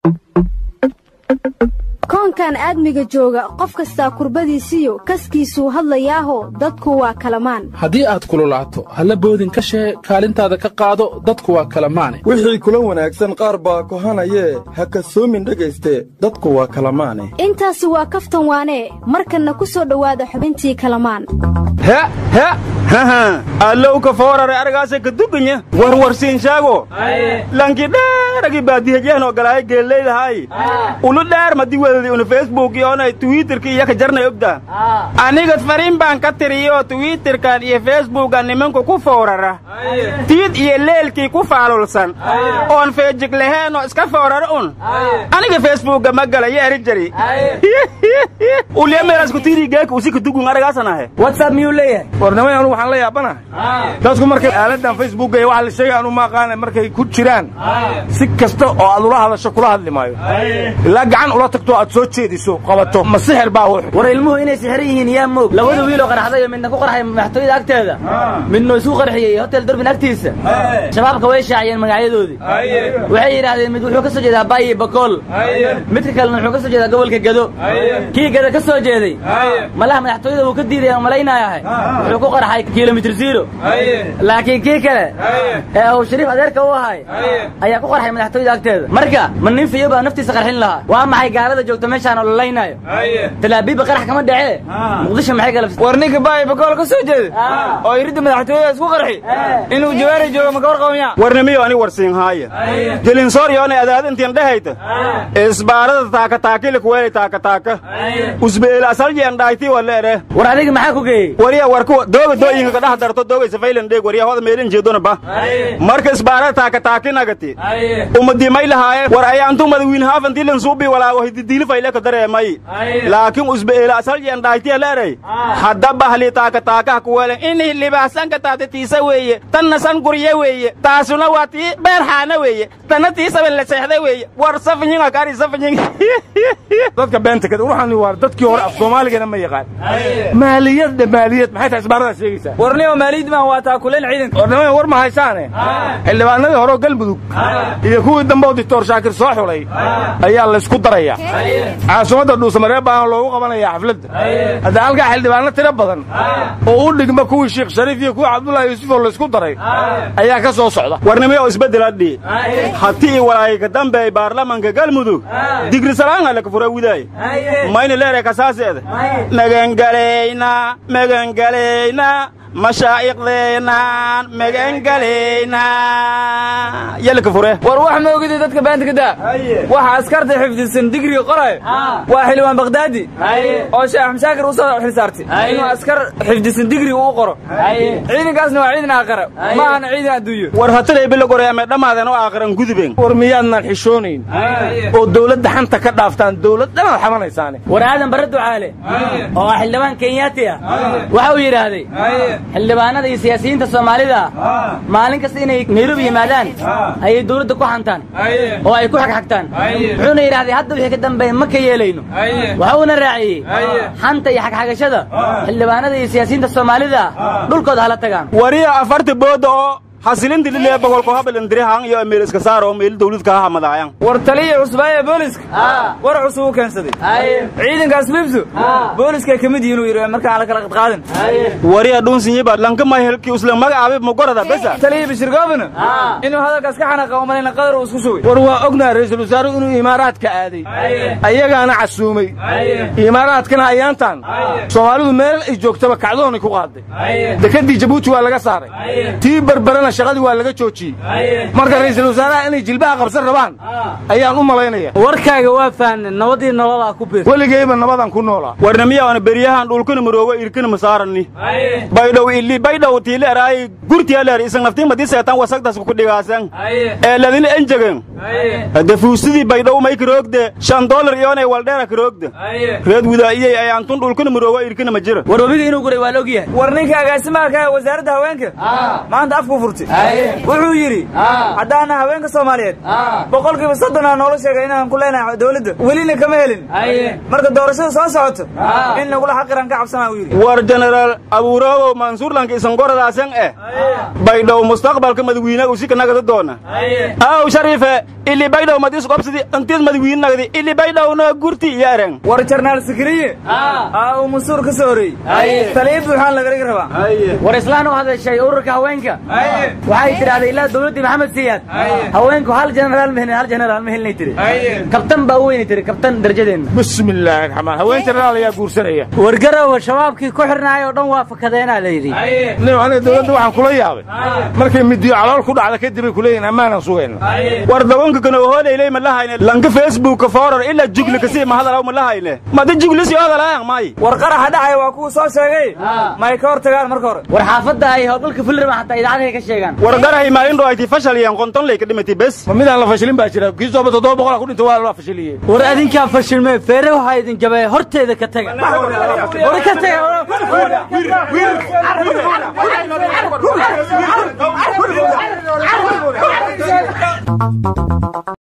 koonkan aadmiga jooga qof kastaa kurbadiisiyo kaskiisuu hadlayaaho dadku waa kalamaan haddii aad kululaato halla boodin ka shee kaalintaada ka qaado dadku waa kalamaane wixii kula wanaagsan qaar baa kohanayee ha kasoomin dhegayste dadku waa kalamaane intaasi waa kaftan waanee markanna ku soo dhowaada xubintii kalamaan allowka foorare argaasa kaduganya warwarsiinshaago lankidheeragi baadihajeenoo galaayo geellaydahay ulu dheer madi wedadi una facebook yoonay twitterka iyo ka jarnay ogda aniga fariin baan ka tiriyo twitterkan iyo facebookan nimanku ku foorara tiid iyo leelkii ku faalulsan oon feejig laheenoo iska foorara un aniga facebookga ma galayo eri jari ulyameelasku tiirigeeka usi kadugun aragaasanahe whatsapp miyuu leeyahay warnimay anu waxaan la yaabanahay dadku markay aaladan facebookga iyo waxa la sheegay anu maaqaana markay ku jiraan si kasta oo aad ula hadasho kula hadli maayo ilaa gacan ula tagto aad soo jeediso qabato ma sixir baa wux war ilmuhu inay sixiran yihiin yaa moog labada wiiloo qarxday oo midna ku qarxay madaxtooyada agteeda midna isu qarxiyey hotel durbin agtiisa shabaabka way shaaciyeen magacyadoodii waxay yidhaahdeen mid wuxuu ka soo jeedaa bayi bakool midka kalena wuxuu ka soo jeedaa gobolka gado kii gado ka soo jeeday malaha madaxtooyada wuu ka diiday aan malaynayahay wuxuu ku qarxay kilomitr zero laakiin kii kale ee uu shariif adeerka u ahay ayaa ku qarxay madaxtooyada agteeda marka ma nin fiyo baa naftiisa qarxin lahaa waa maxay gaalada joogta meeshaan oo lalaynaayo talaabiibba qarax kama dhacee muqdisho maxay galabsatay war ninka baay bakool ka soo jeeda oo iridda madaxtooyada isku qarxi inuu jawaari joogo maka warqabanya warnimiyo ani warsiinhaaya gelinsoor yoonay adaadintiin dhehayta isbaarada taakataakili kuweelay taakataaka usbeela asaljeen dhaaytii waleere war adiga maxaa ku geeyey wariya warku dooga dooyinka ka dhex darto doogay safaylan dheeg wariya hoda meelin jeedona ba marka isbaarada taakataakinagati umadimay lahaaye war ayaantu madawiin haafantilan suubi walaago hididiilifayle ka dareemay laakiin usbeela asaljeen dhaaytiya leeray hadda bahli taakataakaha kuweelen inii libaasanka taatatiisa weeye tanna san gurye weeye taasuna waa tii beerxaana weeye tanna tii saban la seexda weeye war safnyinga kari safnying dadka beenta kada ruuxani waa dadkii hore af soomaaligana ma yaqaan maaliyadda maaliyad maxay tahay isbaarada sheegaysaa warnimo maaliyad maan waa taakuleen ciidanka warnimada war ma haysaane xildhibaanadii hore oo galmudug iyo kuwii dambe oo dictor shaakir soo xulay ayaa laysku darayaa caasimadda dhuusamareeb baana loogu qabanayaa xafladda hadda halkaa xildhibaano tiro badan oo u dhigma kuwii sheekh shariif iyo kuwii cabdullaahi yuusuf oo laysku daray ayaa ka soo socda warnimiyo isbeddeladhi hatii walaayka dambe baarlamanka galmudug digrisalaanga laka fura widaay mayna leeray kasaaseeda magangalayna magangalayna mashaa'iqdeenaan magangalayna yalaka fure war wax ma ogidi dadka baanta ka daa waxa askarta xifdisan digriga qoray waa xildhibaan bakdaadi oo sheekh axmed shaakir u soo xilsaartay inuu askar xifdisan digriga u qoro ciidankaasna waa ciidan aakhira ma ahana ciidan adduunyo war hatalay bila goray ama dhammaadan oo aakhiran gudubeen war miyaadnaan xishoonayn oo dawladda xanta ka dhaaftaan dawlad dhanaad xamanaysaane war aadan barre ducaale oo ah xildhibaan kenyaati ah waxa uu yidhaahday xildhibaanada iyo siyaasiyiinta soomaalida maalin kasta inay nairobi yimaadaan ayay dawladda ku xantaan oo ay ku xagxagtaan wuxuuna yidhahday hadda wixii ka dambeeya ma ka yeelayno waxa uuna raaciyey xanta iyo xagxagashada xildhibaanada iyo siyaasiyiinta soomaalida dhulkooda hala tagaan wariya afarta booda oo hasilinti lilee boqolko habalindirihan iyo meel iska saaro meel dawladka ha hamadaayan war taliya cusbaaya booliska war cusub u keensaday ciidankaas libsu booliska ka mid yihiin uu yidhi markaan ala kala qadqaadin wariya dhunsinyiba lanka mahelki usla magacaabe magorada besa taliya bashir goobana inuu hadalkaas ka xanaqa umalayna qadar uu isku sugay war waa ognaha ra-iisul wasaaruhu inuu imaaraadka aaday ayagaana casuumay imaaraadkana ayaantan soomaalidu meel ay joogtaba kacdoonay ku qaaday dekadii jabuuti waa laga saaray tii barbarana shaqadii waa laga joojiyey marka ra'iisul wasaaraha inay jilbaha qabsan rabaan ayaan u malaynaya warkaaga waa fahnay nabadii nololaa ku bir weligayba nabadan ku noolaa warnamiyaana beryahan dhulkana maroogo irkana masaarani baydhow ili baydhow tiile eraay gurtiya leer isan naftii madii seetan wasagtas ku dhigaasan ee ladina enjegen hade fuusidii baydhow may karoogde shan dolar iyoonay waldheera karoogde reed widaa'iyey ayaantun dhulkana maroogo irkana ma jira war webiga inuu guray waa la ogyahay war ninka agaasimaha ka wasaaradda haweenka maanta afku furtay jabuuti wuxuu yidhi haddaana haweenka soomaaliyeed boqolkiiba soddonaa noola sheegay inaan ku leenahay dowladda welina kama helin marka doorashada soo socoto in lagula xaqiraan ka cabsanaa uu yidhi war jenaraal abuuroogow mansuurlanka isangoradaasan eh baydhow mustaqbalka madawiinaga usika nagada doona aw shariife ili baydhow mad isqobsidi intiid madawiin nagdi ili baydhowna gurti iyo ereng war jarnaal sikriye aa uu mansuur ka soo horeeyey taliya buuxaan lagaga rabaa war islaan u hadashay ururka haweenka waxay tidhahday ilaa dowladdii maxamed siyaad haweenku hal jenaraal ma helin hal jenaraal ma helinay tiri kabtan baa u weynay tiri kabtan darajadeenna bismi illaahi raxmaan haween jenaraal ayaa guursanaya wargarowa shabaabkii ku xirnaay oo dhan waa fakadeenaa la yidhi nin aniga dowladda waxaan kula yaabay markay midiyo calool ku dhacda kadib ay kuleeyihin ammaanan sugayna war dagonka kana hoolaylay ma lahayne lanka facebookka foorar ilaa jugli kasii ma hadalaw ma lahayne mada jugli sii hadalaayang may war qaraxa dhacaya waa kuwa soo sheegay may ka hor tagaan marka hore war xaafadda ay howlgalka fulrama xataa idaacadahay ka sheegaan war garahay maalin dhoayti fashaliyan qonton lay ka dhimatay bes ma midaan la fashilin baa jira kii sooba toddoba boqolaa ku dhinta waa la fashiliyey war adinkaa fashilmee feere waxaa idin jabay horteeda ka taga war ka taga